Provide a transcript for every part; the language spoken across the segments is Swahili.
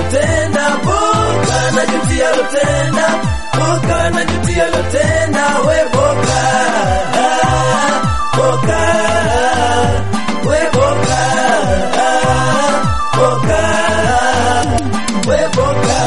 lotenda, boka najutia lotenda, boka najutia lotenda, we boka, boka, we boka, boka, we boka.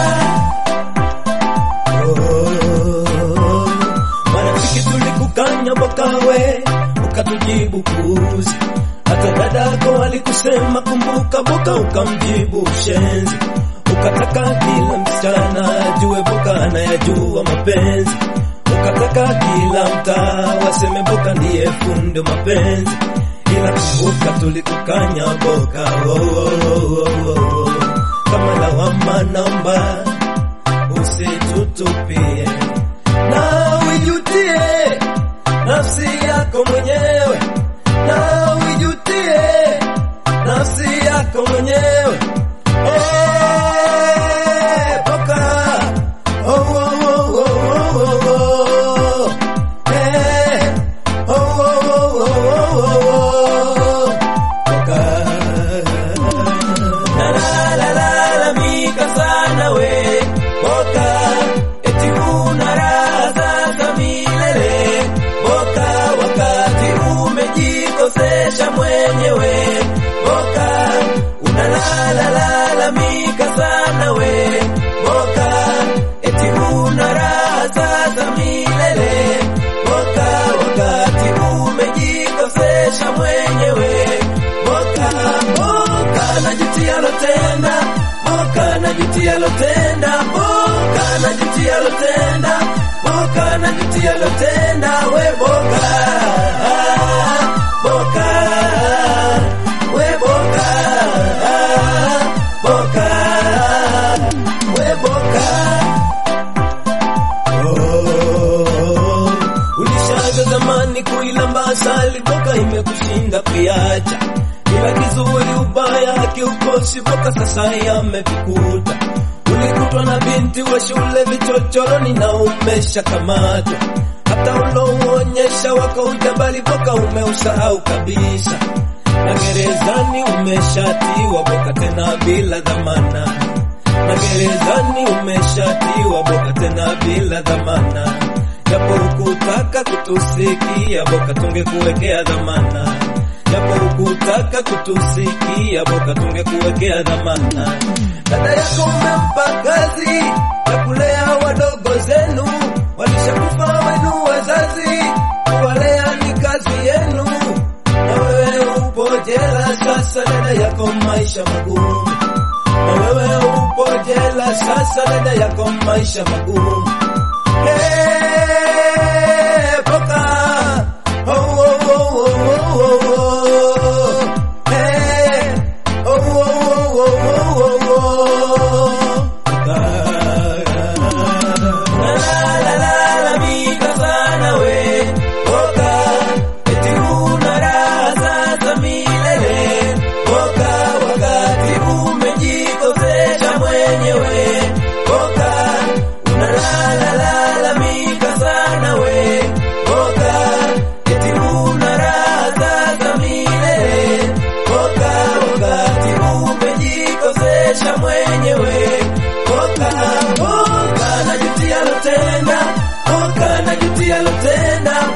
Oh, marafiki tulikukanya bokawe, ukatujibu kuuzi. Hata dadako alikusema kumbuka boka, ukamjibu shenzi. Ukataka kila msichana ajue boka anayajua mapenzi. Ukataka kila mtaa waseme boka ndiye fundo mapenzi. Ila kumbuka tulikukanya boka, oh, oh, oh, oh, oh. Kama lawama naomba usitutupie na uijutie nafsi yako mwenyewe, na uijutie nafsi yako mwenyewe. Eh, Boka, oh, oh, oh, oh, oh, oh. Eh, oh, oh, oh, oh, oh, oh. Boka. Nalalamika sana we Boka, eti una raha za milele Boka, wakati umejikosesha mwenyewe Boka, unalalamika sana we Boka, eti una raha za milele Boka, wakati umejikosesha mwenyewe Boka, boka najutia lotenda, boka najutia lotenda, boka najutia lotenda, boka najutia lotenda, we boka, boka, we boka, boka, we boka. Oh, ulishaga zamani kuilamba asali, boka imekushinda kuiacha. Kila kizuri ubaya hakiukosi, boka sasa yamevikuta. Ulikutwa na binti wa shule vichochoroni na umeshakamatwa. Hata ulouonyesha wako ujabali, boka umeusahau kabisa. Na gerezani umeshatiwa boka tena bila dhamana na gerezani umeshatiwa boka tena bila dhamana. Japo hukutaka kutusikia boka, tungekuwekea dhamana. Japo hukutaka kutusikia boka, tungekuwekea dhamana. Dada yako umempa kazi ya kulea wadogo zenu, walishakufa wenu wazazi, kuwalea ni kazi yenu, na wewe upo jela sasa, dada yako maisha magumu na wewe upo jela sasa, dada yako maisha magumu. Hey, boka. Oh, oh, oh, oh, oh, oh, oh. Hey, oh, oh, oh, oh, oh, oh, oh. Boka. Nalalamika sana we, boka, eti una raha za milele. Boka, wakati umejikosesha mwenyewe. Boka, unalalamika sana we. Boka, eti una raha za milele. Boka, wakati umejikosesha mwenyewe. Boka, boka, najutia lotenda. Boka, najutia lotenda.